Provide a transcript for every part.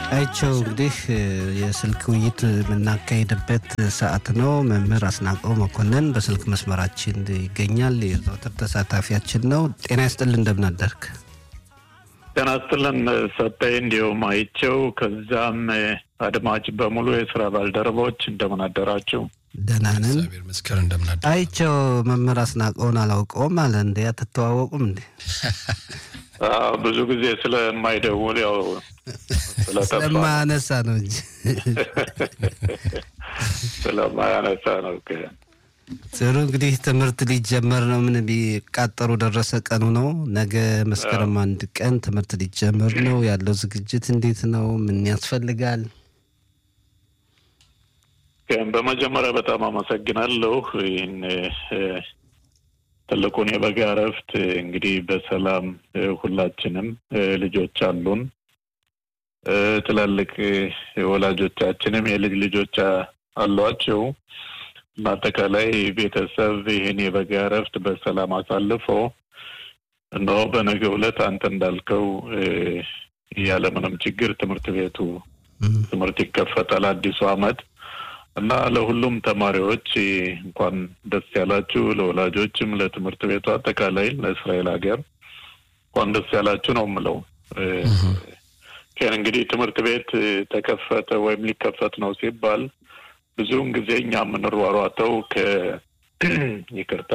አይቸው እንግዲህ የስልክ ውይይት የምናካሄድበት ሰዓት ነው። መምህር አስናቀው መኮንን በስልክ መስመራችን ይገኛል። የዘወትር ተሳታፊያችን ነው። ጤና ይስጥልን፣ እንደምን አደርክ? ጤና ይስጥልን ሰጠኝ፣ እንዲሁም አይቸው፣ ከዛም አድማጭ በሙሉ የስራ ባልደረቦች እንደምን አደራችሁ? ደህና ነን። እግዚአብሔር ይመስገን እንደምን አደርክ? አይቸው መምህር አስናቀውን አላውቀውም አለ እንደ አትተዋወቁም እንዴ? አዎ፣ ብዙ ጊዜ ስለማይደውል ያው ስለጠፋ ስለማያነሳ ነው እንጂ ስለማያነሳ ነው። ጥሩ እንግዲህ ትምህርት ሊጀመር ነው። ምን ቢቃጠሩ ደረሰ ቀኑ ነው። ነገ መስከረም አንድ ቀን ትምህርት ሊጀመር ነው። ያለው ዝግጅት እንዴት ነው? ምን ያስፈልጋል? ግን በመጀመሪያ በጣም አመሰግናለሁ። ይህን ትልቁን የበጋ እረፍት እንግዲህ በሰላም ሁላችንም ልጆች አሉን። ትላልቅ ወላጆቻችንም የልጅ ልጆች አሏቸው። በአጠቃላይ ቤተሰብ ይህን የበጋ እረፍት በሰላም አሳልፎ እነሆ በነገው ዕለት አንተ እንዳልከው ያለምንም ችግር ትምህርት ቤቱ ትምህርት ይከፈታል። አዲሱ ዓመት እና ለሁሉም ተማሪዎች እንኳን ደስ ያላችሁ፣ ለወላጆችም፣ ለትምህርት ቤቱ አጠቃላይ ለእስራኤል ሀገር እንኳን ደስ ያላችሁ ነው የምለው። ግን እንግዲህ ትምህርት ቤት ተከፈተ ወይም ሊከፈት ነው ሲባል ብዙውን ጊዜ እኛ የምንሯሯጠው ከ ይቅርታ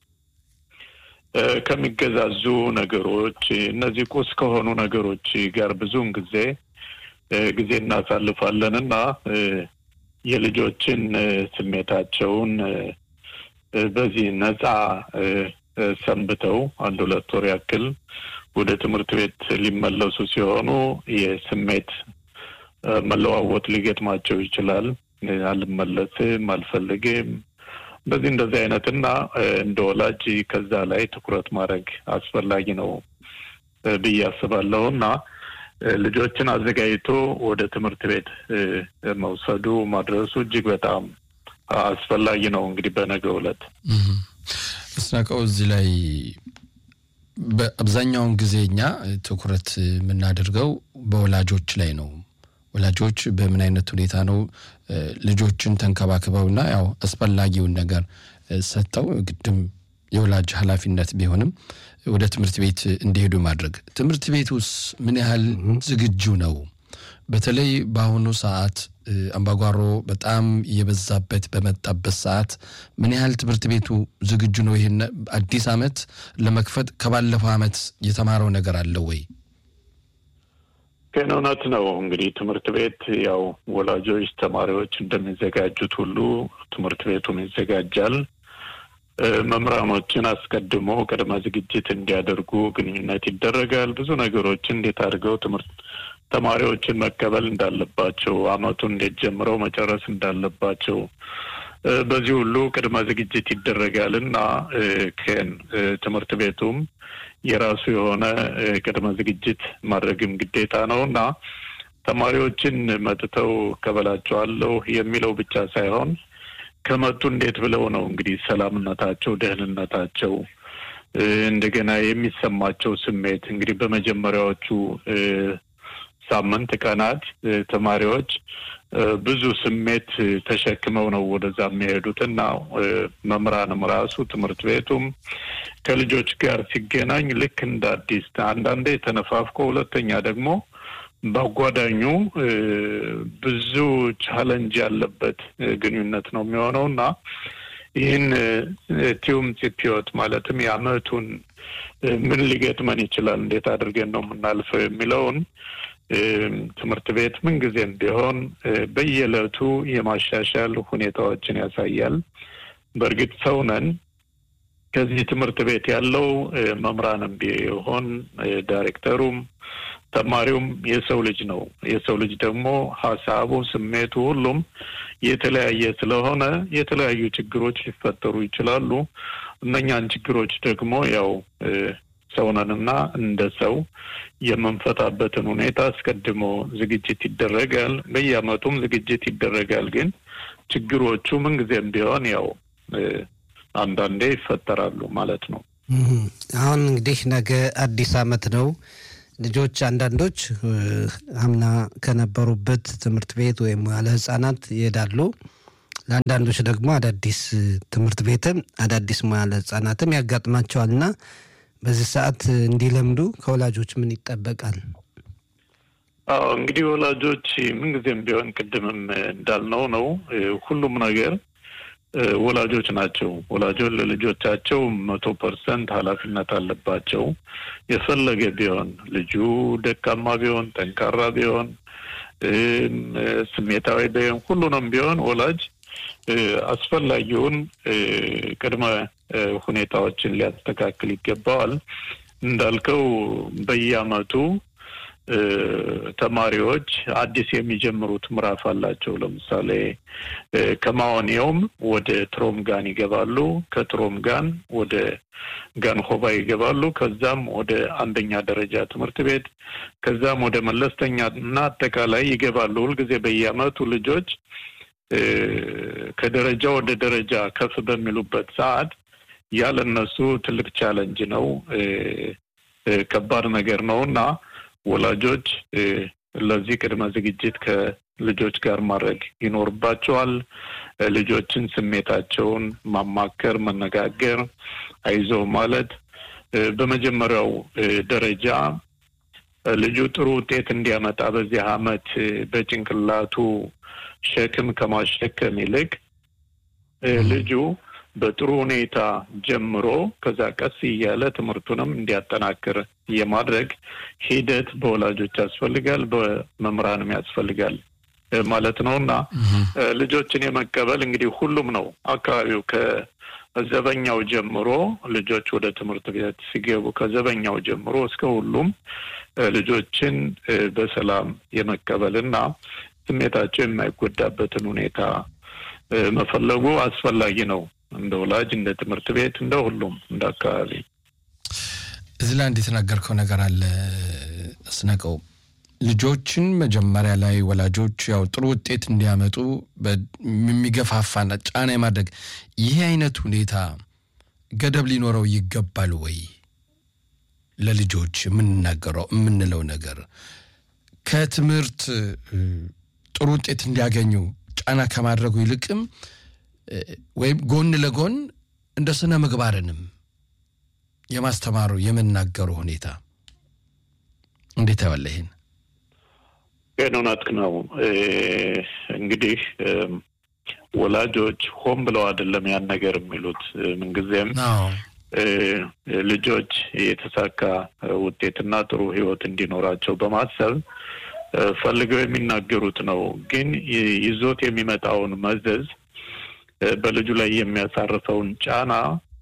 ከሚገዛዙ ነገሮች እነዚህ ቁስ ከሆኑ ነገሮች ጋር ብዙውን ጊዜ ጊዜ እናሳልፋለን እና የልጆችን ስሜታቸውን በዚህ ነፃ ሰንብተው አንድ ሁለት ወር ያክል ወደ ትምህርት ቤት ሊመለሱ ሲሆኑ የስሜት መለዋወጥ ሊገጥማቸው ይችላል። አልመለስም፣ አልፈልግም እንደዚህ እንደዚህ አይነት እና እንደ ወላጅ ከዛ ላይ ትኩረት ማድረግ አስፈላጊ ነው ብዬ አስባለሁ እና ልጆችን አዘጋጅቶ ወደ ትምህርት ቤት መውሰዱ ማድረሱ እጅግ በጣም አስፈላጊ ነው። እንግዲህ በነገው ዕለት አስናቀው እዚህ ላይ በአብዛኛውን ጊዜ እኛ ትኩረት የምናደርገው በወላጆች ላይ ነው። ወላጆች በምን አይነት ሁኔታ ነው ልጆችን ተንከባክበውና ያው አስፈላጊውን ነገር ሰጥተው ግድም የወላጅ ኃላፊነት ቢሆንም ወደ ትምህርት ቤት እንዲሄዱ ማድረግ። ትምህርት ቤት ውስጥ ምን ያህል ዝግጁ ነው? በተለይ በአሁኑ ሰዓት አምባጓሮ በጣም እየበዛበት በመጣበት ሰዓት ምን ያህል ትምህርት ቤቱ ዝግጁ ነው? ይህን አዲስ ዓመት ለመክፈት ከባለፈው ዓመት የተማረው ነገር አለ ወይ? ግን እውነት ነው እንግዲህ ትምህርት ቤት ያው ወላጆች፣ ተማሪዎች እንደሚዘጋጁት ሁሉ ትምህርት ቤቱም ይዘጋጃል። መምህራኖችን አስቀድሞ ቅድመ ዝግጅት እንዲያደርጉ ግንኙነት ይደረጋል። ብዙ ነገሮችን እንዴት አድርገው ትምህርት ተማሪዎችን መቀበል እንዳለባቸው፣ አመቱን እንዴት ጀምረው መጨረስ እንዳለባቸው በዚህ ሁሉ ቅድመ ዝግጅት ይደረጋል እና ከን ትምህርት ቤቱም የራሱ የሆነ ቅድመ ዝግጅት ማድረግም ግዴታ ነው እና ተማሪዎችን መጥተው እቀበላቸዋለሁ የሚለው ብቻ ሳይሆን ከመጡ እንዴት ብለው ነው እንግዲህ ሰላምነታቸው፣ ደህንነታቸው እንደገና የሚሰማቸው ስሜት እንግዲህ በመጀመሪያዎቹ ሳምንት ቀናት ተማሪዎች ብዙ ስሜት ተሸክመው ነው ወደዛ የሚሄዱት እና መምህራንም ራሱ ትምህርት ቤቱም ከልጆች ጋር ሲገናኝ ልክ እንደ አዲስ አንዳንዴ ተነፋፍቆ፣ ሁለተኛ ደግሞ በአጓዳኙ ብዙ ቻለንጅ ያለበት ግንኙነት ነው የሚሆነው እና ይህን ቲዩም ፂፒዮት ማለትም የአመቱን ምን ሊገጥመን ይችላል፣ እንዴት አድርገን ነው የምናልፈው የሚለውን ትምህርት ቤት ምንጊዜም ቢሆን በየዕለቱ የማሻሻል ሁኔታዎችን ያሳያል። በእርግጥ ሰው ነን። ከዚህ ትምህርት ቤት ያለው መምህራንም ቢሆን ዳይሬክተሩም ተማሪውም የሰው ልጅ ነው። የሰው ልጅ ደግሞ ሀሳቡ፣ ስሜቱ ሁሉም የተለያየ ስለሆነ የተለያዩ ችግሮች ሊፈጠሩ ይችላሉ። እነኛን ችግሮች ደግሞ ያው ሰውነንና እንደ ሰው የምንፈታበትን ሁኔታ አስቀድሞ ዝግጅት ይደረጋል። በየአመቱም ዝግጅት ይደረጋል። ግን ችግሮቹ ምንጊዜም ቢሆን ያው አንዳንዴ ይፈጠራሉ ማለት ነው። አሁን እንግዲህ ነገ አዲስ አመት ነው። ልጆች አንዳንዶች አምና ከነበሩበት ትምህርት ቤት ወይም ያለ ህጻናት ይሄዳሉ። ለአንዳንዶች ደግሞ አዳዲስ ትምህርት ቤትም አዳዲስ ሙያ ለህጻናትም ያጋጥማቸዋል እና በዚህ ሰዓት እንዲለምዱ ከወላጆች ምን ይጠበቃል? አዎ እንግዲህ ወላጆች ምንጊዜም ቢሆን ቅድምም እንዳልነው ነው ሁሉም ነገር ወላጆች ናቸው። ወላጆች ለልጆቻቸው መቶ ፐርሰንት ኃላፊነት አለባቸው። የፈለገ ቢሆን ልጁ ደካማ ቢሆን፣ ጠንካራ ቢሆን፣ ስሜታዊ ቢሆን ሁሉንም ቢሆን ወላጅ አስፈላጊውን ቅድመ ሁኔታዎችን ሊያስተካክል ይገባዋል። እንዳልከው በየዓመቱ ተማሪዎች አዲስ የሚጀምሩት ምዕራፍ አላቸው። ለምሳሌ ከማዋኒያውም ወደ ትሮምጋን ይገባሉ። ከትሮምጋን ወደ ጋንሆባ ይገባሉ። ከዛም ወደ አንደኛ ደረጃ ትምህርት ቤት ከዛም ወደ መለስተኛ እና አጠቃላይ ይገባሉ። ሁልጊዜ በየዓመቱ ልጆች ከደረጃ ወደ ደረጃ ከፍ በሚሉበት ሰዓት ያለ እነሱ ትልቅ ቻለንጅ ነው፣ ከባድ ነገር ነው እና ወላጆች ለዚህ ቅድመ ዝግጅት ከልጆች ጋር ማድረግ ይኖርባቸዋል። ልጆችን ስሜታቸውን ማማከር፣ መነጋገር፣ አይዞ ማለት በመጀመሪያው ደረጃ ልጁ ጥሩ ውጤት እንዲያመጣ በዚህ ዓመት በጭንቅላቱ ሸክም ከማሸከም ይልቅ ልጁ በጥሩ ሁኔታ ጀምሮ ከዛ ቀስ እያለ ትምህርቱንም እንዲያጠናክር የማድረግ ሂደት በወላጆች ያስፈልጋል፣ በመምህራንም ያስፈልጋል ማለት ነው እና ልጆችን የመቀበል እንግዲህ ሁሉም ነው አካባቢው ከዘበኛው ጀምሮ ልጆች ወደ ትምህርት ቤት ሲገቡ ከዘበኛው ጀምሮ እስከ ሁሉም ልጆችን በሰላም የመቀበል እና ስሜታቸው የማይጎዳበትን ሁኔታ መፈለጉ አስፈላጊ ነው። እንደ ወላጅ፣ እንደ ትምህርት ቤት፣ እንደ ሁሉም እንደ አካባቢ። እዚህ ላይ አንድ የተናገርከው ነገር አለ አስነቀው። ልጆችን መጀመሪያ ላይ ወላጆች ያው ጥሩ ውጤት እንዲያመጡ የሚገፋፋና ጫና የማድረግ ይህ አይነት ሁኔታ ገደብ ሊኖረው ይገባል ወይ? ለልጆች የምንናገረው የምንለው ነገር ከትምህርት ጥሩ ውጤት እንዲያገኙ ጫና ከማድረጉ ይልቅም ወይም ጎን ለጎን እንደ ስነ ምግባርንም የማስተማሩ የመናገሩ ሁኔታ እንዴት ያዋለ? ይህን ግን እውነት ነው። እንግዲህ ወላጆች ሆን ብለው አይደለም ያን ነገር የሚሉት ምንጊዜም ልጆች የተሳካ ውጤትና ጥሩ ሕይወት እንዲኖራቸው በማሰብ ፈልገው የሚናገሩት ነው። ግን ይዞት የሚመጣውን መዘዝ በልጁ ላይ የሚያሳርፈውን ጫና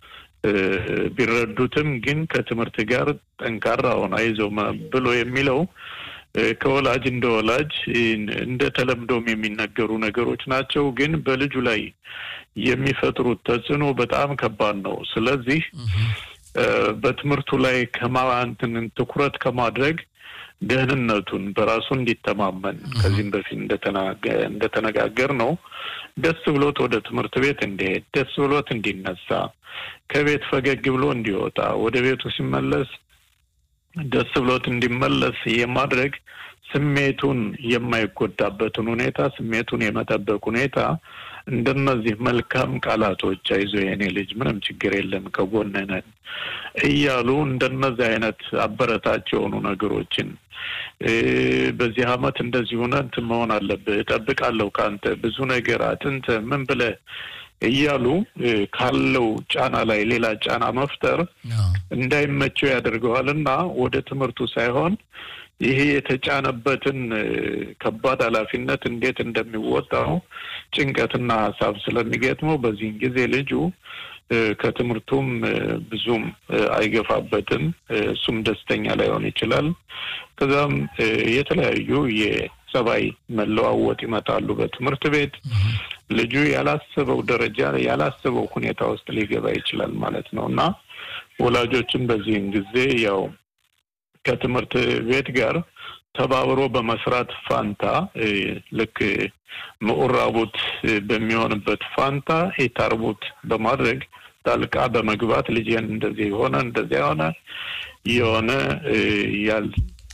ቢረዱትም ግን ከትምህርት ጋር ጠንካራ ሆነ አይዞህ ብሎ የሚለው ከወላጅ እንደ ወላጅ እንደ ተለምዶም የሚነገሩ ነገሮች ናቸው። ግን በልጁ ላይ የሚፈጥሩት ተጽዕኖ በጣም ከባድ ነው። ስለዚህ በትምህርት ላይ ከማንትን ትኩረት ከማድረግ ደህንነቱን በራሱ እንዲተማመን ከዚህም በፊት እንደተነጋገር ነው ደስ ብሎት ወደ ትምህርት ቤት እንዲሄድ ደስ ብሎት እንዲነሳ ከቤት ፈገግ ብሎ እንዲወጣ ወደ ቤቱ ሲመለስ ደስ ብሎት እንዲመለስ የማድረግ ስሜቱን የማይጎዳበትን ሁኔታ ስሜቱን የመጠበቅ ሁኔታ እንደነዚህ መልካም ቃላቶች አይዞ የኔ ልጅ ምንም ችግር የለም ከጎንህ ነን እያሉ እንደነዚህ አይነት አበረታች የሆኑ ነገሮችን በዚህ አመት እንደዚህ ሆነ እንትን መሆን አለብህ እጠብቃለሁ ከአንተ ብዙ ነገር አጥንተ ምን ብለህ እያሉ ካለው ጫና ላይ ሌላ ጫና መፍጠር እንዳይመቸው ያደርገዋል እና ወደ ትምህርቱ ሳይሆን ይሄ የተጫነበትን ከባድ ኃላፊነት እንዴት እንደሚወጣው ጭንቀትና ሀሳብ ስለሚገጥመው በዚህን ጊዜ ልጁ ከትምህርቱም ብዙም አይገፋበትም። እሱም ደስተኛ ላይሆን ይችላል። ከዛም የተለያዩ የጸባይ መለዋወጥ ይመጣሉ በትምህርት ቤት። ልጁ ያላሰበው ደረጃ ያላሰበው ሁኔታ ውስጥ ሊገባ ይችላል ማለት ነው እና ወላጆችም በዚህን ጊዜ ያው ከትምህርት ቤት ጋር ተባብሮ በመስራት ፋንታ ልክ ምዑራቡት በሚሆንበት ፋንታ የታርቡት በማድረግ ጣልቃ በመግባት ልጅን እንደዚህ የሆነ እንደዚያ የሆነ የሆነ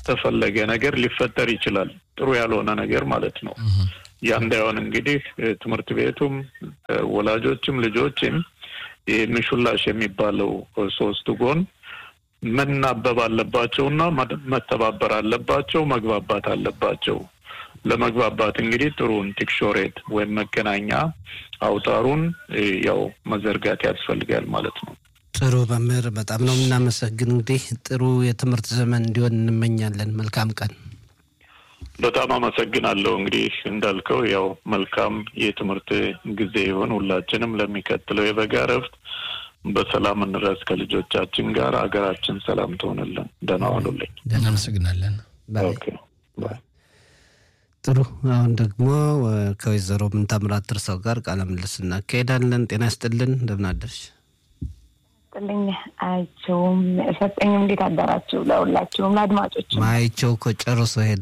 ያልተፈለገ ነገር ሊፈጠር ይችላል። ጥሩ ያልሆነ ነገር ማለት ነው። ያ እንዳይሆን እንግዲህ ትምህርት ቤቱም ወላጆችም ልጆችም ምሹላሽ የሚባለው ሶስት ጎን መናበብ አለባቸው እና መተባበር አለባቸው፣ መግባባት አለባቸው። ለመግባባት እንግዲህ ጥሩን ቲክሾሬት ወይም መገናኛ አውታሩን ያው መዘርጋት ያስፈልጋል ማለት ነው። ጥሩ መምህር፣ በጣም ነው የምናመሰግን። እንግዲህ ጥሩ የትምህርት ዘመን እንዲሆን እንመኛለን። መልካም ቀን። በጣም አመሰግናለሁ። እንግዲህ እንዳልከው ያው መልካም የትምህርት ጊዜ ይሆን። ሁላችንም ለሚቀጥለው የበጋ እረፍት በሰላም እንድረስ ከልጆቻችን ጋር ሀገራችን ሰላም ትሆንልን። ደህና ዋሉልኝ። እናመሰግናለን። ጥሩ። አሁን ደግሞ ከወይዘሮ ምንታምራት እርሰው ጋር ቃለ ምልልስ እናካሄዳለን። ጤና ይስጥልን፣ እንደምን አደርሽ? ጥልኝ አይቸውም ሰጠኝም። እንዴት አደራችሁ? ለሁላችሁም ለአድማጮች ማይቸው እኮ ጨርሶ ሄደ።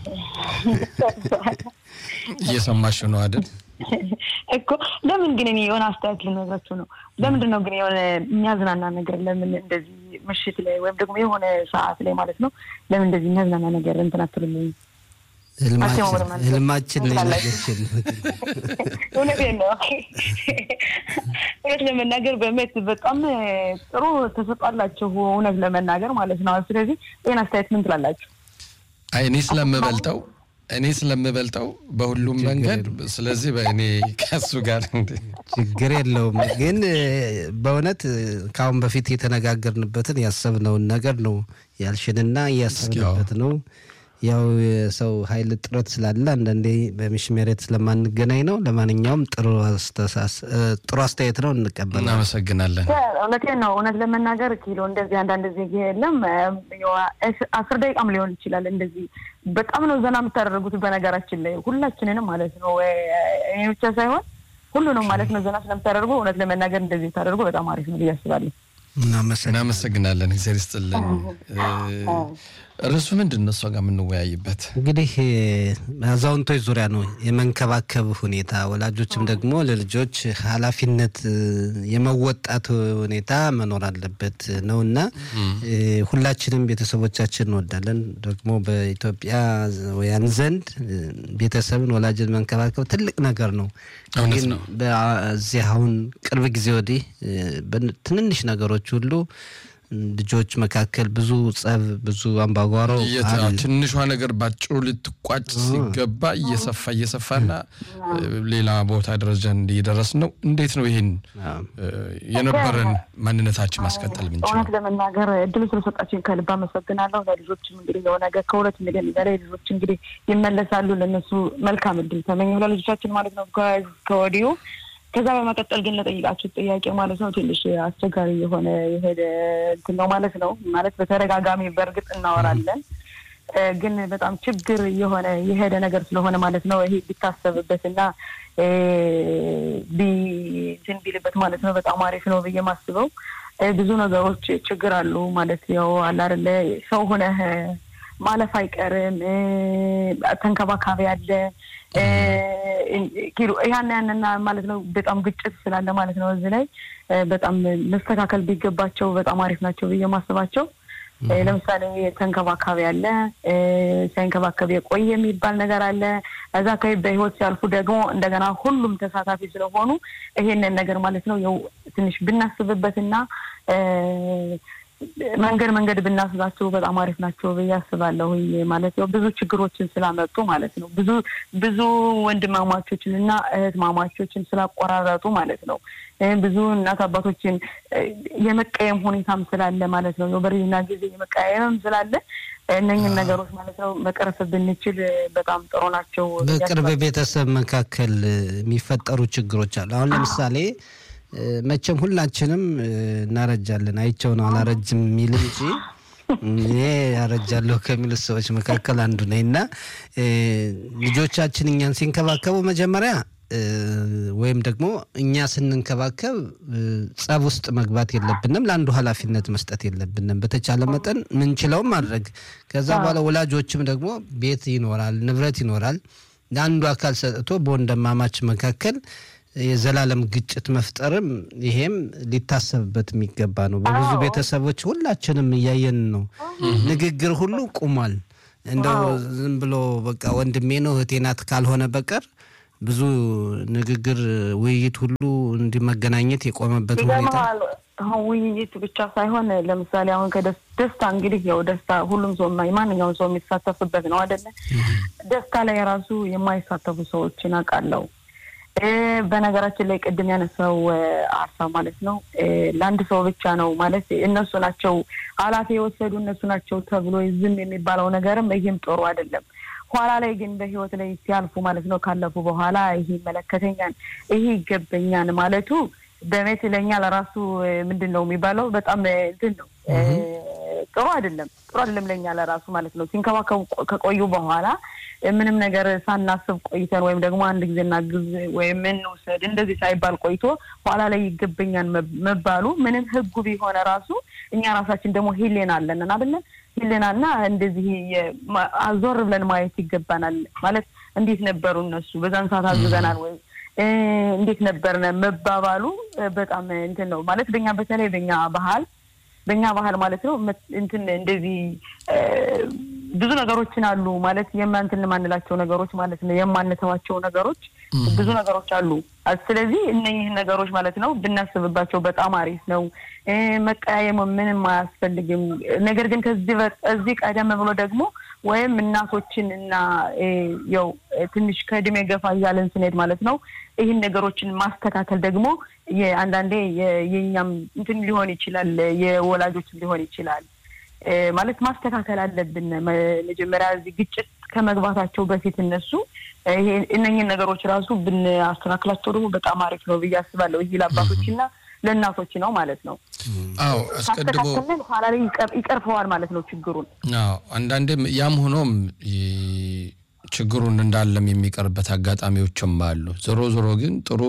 እየሰማሽ ነው አይደል? እኮ ለምን ግን እኔ የሆነ አስተያየት ልነግራችሁ ነው። ለምንድን ነው ግን የሆነ የሚያዝናና ነገር ለምን እንደዚህ ምሽት ላይ ወይም ደግሞ የሆነ ሰዓት ላይ ማለት ነው ለምን እንደዚህ የሚያዝናና ነገር እንትን አትሉልኝ? ህልማችን ላይ ነገርችን እውነቴን ነው። እውነት ለመናገር በእውነት በጣም ጥሩ ተሰጧላችሁ፣ እውነት ለመናገር ማለት ነው። ስለዚህ ይህን አስተያየት ምን ትላላችሁ? አይ እኔ ስለምበልጠው እኔ ስለምበልጠው በሁሉም መንገድ ስለዚህ በእኔ ከሱ ጋር ችግር የለውም። ግን በእውነት ከአሁን በፊት የተነጋገርንበትን ያሰብነውን ነገር ነው ያልሽንና እያሰብንበት ነው። ያው የሰው ኃይል ጥረት ስላለ አንዳንዴ በሚሽሜሬት ስለማንገናኝ ነው። ለማንኛውም ጥሩ ጥሩ አስተያየት ነው፣ እንቀበላለን። እናመሰግናለን። እውነቴን ነው። እውነት ለመናገር ኪሎ እንደዚህ አንዳንድ ጊዜ የለም አስር ደቂቃም ሊሆን ይችላል። እንደዚህ በጣም ነው ዘና የምታደርጉት። በነገራችን ላይ ሁላችንንም ማለት ነው እኔ ብቻ ሳይሆን ሁሉንም ማለት ነው ዘና ስለምታደርጉ እውነት ለመናገር እንደዚህ ታደርጉ በጣም አሪፍ ነው ብዬ አስባለሁ። እናመሰግናለን። እግዚአብሔር ይስጥልን። ርዕሱ ምንድን ነው? እሷ ጋር የምንወያይበት እንግዲህ አዛውንቶች ዙሪያ ነው የመንከባከብ ሁኔታ፣ ወላጆችም ደግሞ ለልጆች ኃላፊነት የመወጣት ሁኔታ መኖር አለበት ነው እና ሁላችንም ቤተሰቦቻችን እንወዳለን። ደግሞ በኢትዮጵያውያን ዘንድ ቤተሰብን ወላጅን መንከባከብ ትልቅ ነገር ነው። ግን በዚህ አሁን ቅርብ ጊዜ ወዲህ ትንንሽ ነገሮች ሁሉ ልጆች መካከል ብዙ ጸብ፣ ብዙ አምባጓሮ ትንሿ ነገር ባጭሩ ልትቋጭ ሲገባ እየሰፋ እየሰፋና ሌላ ቦታ ደረጃ እየደረስ ነው። እንዴት ነው ይህን የነበረን ማንነታችን ማስቀጠል ምንችል? እውነት ለመናገር እድሉ ስለሰጣችን ከልብ አመሰግናለሁ። ለልጆችም እንግዲህ የሆነ ነገር ከሁለት ሚሊዮን በላይ ልጆች እንግዲህ ይመለሳሉ። ለእነሱ መልካም እድል ተመኘሁ ለልጆቻችን ማለት ነው ከወዲሁ ከዛ በመቀጠል ግን ለጠይቃችሁ ጥያቄ ማለት ነው ትንሽ አስቸጋሪ የሆነ የሄደ እንትን ነው ማለት ነው። ማለት በተደጋጋሚ በእርግጥ እናወራለን፣ ግን በጣም ችግር የሆነ የሄደ ነገር ስለሆነ ማለት ነው ይሄ ቢታሰብበትና እንትን ቢልበት ማለት ነው በጣም አሪፍ ነው ብዬ ማስበው ብዙ ነገሮች ችግር አሉ ማለት ያው አለ አይደለ ሰው ሆነህ ማለፍ አይቀርም። ተንከባካቢ አለ ኪሎ ያን ያንና ማለት ነው በጣም ግጭት ስላለ ማለት ነው እዚህ ላይ በጣም መስተካከል ቢገባቸው በጣም አሪፍ ናቸው ብዬ ማስባቸው ለምሳሌ ተንከባካቢ አለ፣ ሳይንከባከብ የቆየ የሚባል ነገር አለ። እዛ አካባቢ በህይወት ሲያልፉ ደግሞ እንደገና ሁሉም ተሳታፊ ስለሆኑ ይሄንን ነገር ማለት ነው ያው ትንሽ ብናስብበትና መንገድ መንገድ ብናስባቸው በጣም አሪፍ ናቸው ብዬ አስባለሁ። ማለት ያው ብዙ ችግሮችን ስላመጡ ማለት ነው ብዙ ብዙ ወንድማማቾችን እና እህት ማማቾችን ስላቆራረጡ ማለት ነው ብዙ እናት አባቶችን የመቀየም ሁኔታም ስላለ ማለት ነው በርጅና ጊዜ የመቀየምም ስላለ እነኝን ነገሮች ማለት ነው መቅረፍ ብንችል በጣም ጥሩ ናቸው። በቅርብ ቤተሰብ መካከል የሚፈጠሩ ችግሮች አሉ። አሁን ለምሳሌ መቼም ሁላችንም እናረጃለን። አይቸው ነው አላረጅም የሚል እንጂ እኔ ያረጃለሁ ከሚሉት ሰዎች መካከል አንዱ ነኝ እና ልጆቻችን እኛን ሲንከባከቡ መጀመሪያ ወይም ደግሞ እኛ ስንንከባከብ ጸብ ውስጥ መግባት የለብንም። ለአንዱ ኃላፊነት መስጠት የለብንም። በተቻለ መጠን ምንችለውም ማድረግ ከዛ በኋላ ወላጆችም ደግሞ ቤት ይኖራል፣ ንብረት ይኖራል። ለአንዱ አካል ሰጥቶ በወንድማማች መካከል የዘላለም ግጭት መፍጠርም ይሄም ሊታሰብበት የሚገባ ነው። በብዙ ቤተሰቦች ሁላችንም እያየን ነው። ንግግር ሁሉ ቁሟል። እንደው ዝም ብሎ በቃ ወንድሜ ነው እህቴ ናት ካልሆነ በቀር ብዙ ንግግር፣ ውይይት ሁሉ እንዲህ መገናኘት የቆመበት ሁኔታ ይገርምሃል። አሁን ውይይት ብቻ ሳይሆን ለምሳሌ አሁን ከደስታ እንግዲህ ያው ደስታ ሁሉም ሰው የማ- ማንኛውም ሰው የሚሳተፍበት ነው አይደለ? ደስታ ላይ ራሱ የማይሳተፉ ሰዎችን አውቃለሁ። እ በነገራችን ላይ ቅድም ያነሳው እ ሀሳብ ማለት ነው እ ለአንድ ሰው ብቻ ነው ማለት እነሱ ናቸው ኃላፊ የወሰዱ እነሱ ናቸው ተብሎ ዝም የሚባለው ነገርም ይህም ጥሩ አይደለም። ኋላ ላይ ግን በህይወት ላይ ሲያልፉ ማለት ነው ካለፉ በኋላ ይሄ ይመለከተኛል፣ ይሄ ይገበኛል ማለቱ በቤት ለኛ ለራሱ እ ምንድን ነው የሚባለው በጣም እ እንትን ነው እ ጥሩ አይደለም። ጥሩ አይደለም ለኛ ለራሱ ማለት ነው። ሲንከባከቡ ቆ- ከቆዩ በኋላ እ ምንም ነገር ሳናስብ ቆይተን ወይም ደግሞ አንድ ጊዜ እናግዝ ወይም እንውሰድ እንደዚህ ሳይባል ቆይቶ ኋላ ላይ ይገበኛል መብ- መባሉ ምንም ህጉ ቢሆነ ራሱ እኛ ራሳችን ደግሞ ሂሌና አለን አይደለ? ሂሌና እና እንደዚህ የ- ማ- አዞር ብለን ማየት ይገባናል። ማለት እንዴት ነበሩ እነሱ በዛን ሰዓት አግዘናል ወይ እ እንዴት ነበርነ መባባሉ እ በጣም እንትን ነው ማለት በኛ በተለይ በኛ ባህል በእኛ ባህል ማለት ነው መት- እንትን እንደዚህ እ ብዙ ነገሮችን አሉ ማለት የማንትን የማንላቸው ነገሮች ማለት ነው የማንተዋቸው ነገሮች ብዙ ነገሮች አሉ። ስለዚህ እነኝህን ነገሮች ማለት ነው ብናስብባቸው በጣም አሪፍ ነው። እ መቀያየም ምንም አያስፈልግም። ነገር ግን ከዚህ በ- እዚህ ቀደም ብሎ ደግሞ ወይም እናቶችን እና እ ያው ትንሽ ከእድሜ ገፋ እያለን ስንሄድ ማለት ነው ይህን ነገሮችን ማስተካከል ደግሞ የአንዳንዴ የ- የእኛም እንትን ሊሆን ይችላል የወላጆችም ሊሆን ይችላል እ ማለት ማስተካከል አለብን። መ- መጀመሪያ እዚህ ግጭት ከመግባታቸው በፊት እነሱ ይሄ እነኝህን ነገሮች ራሱ ብናስተካክላቸው ደግሞ በጣም አሪፍ ነው ብዬ አስባለሁ። ይህ ለአባቶችና ለእናቶች ነው ማለት ነው። አዎ አስቀድሞ ካስተካከልን ኋላ ላይ ይቀር- ይቀርፈዋል ማለት ነው ችግሩን። አዎ አንዳንዴም ያም ሆኖም ይ- ችግሩን እንዳለም የሚቀርበት አጋጣሚዎችም አሉ። ዞሮ ዞሮ ግን ጥሩ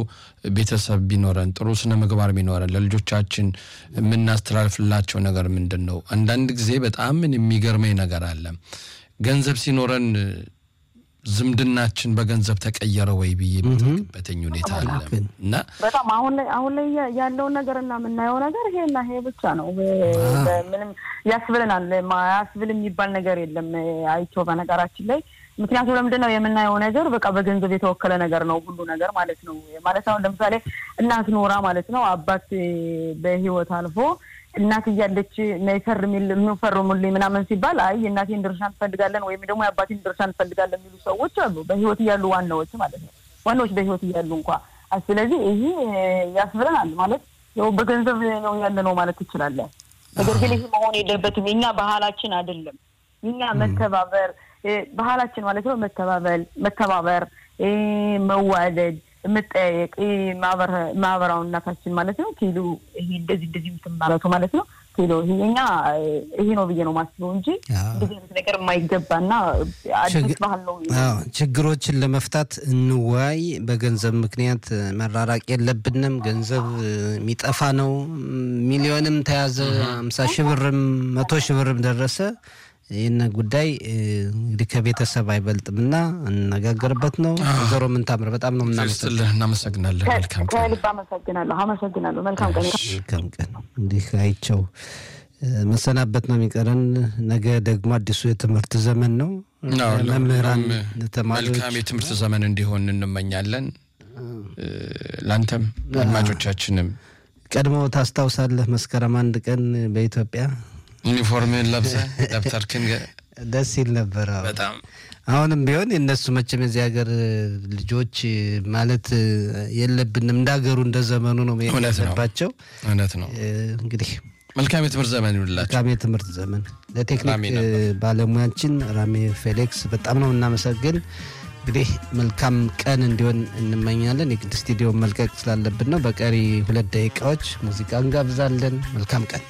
ቤተሰብ ቢኖረን ጥሩ ስነ ምግባር ቢኖረን ለልጆቻችን የምናስተላልፍላቸው ነገር ምንድን ነው? አንዳንድ ጊዜ በጣም ምን የሚገርመኝ ነገር አለ። ገንዘብ ሲኖረን ዝምድናችን በገንዘብ ተቀየረ ወይ ብዬ የምጠይቅበትኝ ሁኔታ አለ እና በጣም አሁን ላይ አሁን ላይ ያ- ያለውን ነገር እና የምናየው ነገር ይሄና ይሄ ብቻ ነው። ምንም ያስብለናል። ማ- ያስብል የሚባል ነገር የለም። አይቼው በነገራችን ላይ ምክንያቱም ለምንድን ነው የምናየው ነገር በቃ በገንዘብ የተወከለ ነገር ነው ሁሉ ነገር ማለት ነው። ማለት አሁን ለምሳሌ እናት ኖራ ማለት ነው አባት በህይወት አልፎ እናት እያለች ነይ ፈርሚል የምንፈርሙልኝ ምናምን ሲባል አይ የእናቴን ድርሻ እንፈልጋለን ወይም ደግሞ የአባቴን ድርሻ እንፈልጋለን የሚሉ ሰዎች አሉ። በህይወት እያሉ ዋናዎች ማለት ነው ዋናዎች በህይወት እያሉ እንኳ ስለዚህ ይሄ ያስብለናል ማለት ያው በገንዘብ ነው ያለ ነው ማለት ትችላለን። ነገር ግን ይህ መሆን የለበትም። የኛ ባህላችን አይደለም። የኛ መተባበር እ፣ ባህላችን ማለት ነው መተባበል፣ መተባበር፣ እ፣ መዋደድ፣ መጠያየቅ እ፣ ማህበር- ማህበራዊነታችን ማለት ነው ኪሎ ይሄ እንደዚህ እንደዚህ እንትን ማለቱ ማለት ነው ኪሎ ይሄ የኛ እ፣ ይሄ ነው ብዬ ነው ማስበው እንጂ አዎ። እንደዚህ አይነት ነገር የማይገባና አዲስ ችግ- ባህል ነው። አዎ ችግሮችን ለመፍታት እንወያይ። በገንዘብ ምክንያት መራራቅ የለብንም። ገንዘብ የሚጠፋ ነው። ሚሊዮንም ተያዘ፣ አምሳ ሺህ ብርም መቶ ሺህ ብርም ደረሰ። ይህን ጉዳይ እ፣ እንግዲህ ከቤተሰብ አይበልጥምና እንነጋገርበት ነው። ወይዘሮ ምንታምር በጣም ነው የምናመሰግነው። ስትልህ እናመሰግናለን። መልካም ቀን። ከልብ አመሰግናለሁ። አመሰግናለሁ። መልካም ቀን። መልካም ቀን ነው። እንዲህ አይቸው እ፣ መሰናበት ነው የሚቀረን። ነገ ደግሞ አዲሱ የትምህርት ዘመን ነው። አዎ፣ መምህራን፣ ለሁሉም ተማሪዎች መልካም የትምህርት ዘመን እንዲሆን እንመኛለን። እ፣ ለአንተም አድማጮቻችንም ቀድሞ ታስታውሳለህ መስከረም አንድ ቀን በኢትዮጵያ ዩኒፎርምህን ለብሰህ ደብተርክን ገ- ደስ ይል ነበረ። በጣም አሁንም ቢሆን የእነሱ መቼም የዚህ ሀገር ልጆች ማለት የለብንም እንደ ሀገሩ እንደ ዘመኑ ነው መሄድ እውነት ነው። ያለባቸው። እውነት ነው። እ፣ እንግዲህ መልካም የትምህርት ዘመን ይሁንላችሁ። መልካም የትምህርት ዘመን። ለቴክኒክ ራሜ ነበር። እ፣ ባለሙያችን ራሜ ፌሌክስ በጣም ነው እናመሰግን። እንግዲህ መልካም ቀን እንዲሆን እንመኛለን። የግድ ስቱዲዮን መልቀቅ ስላለብን ነው። በቀሪ ሁለት ደቂቃዎች ሙዚቃ እንጋብዛለን። መልካም ቀን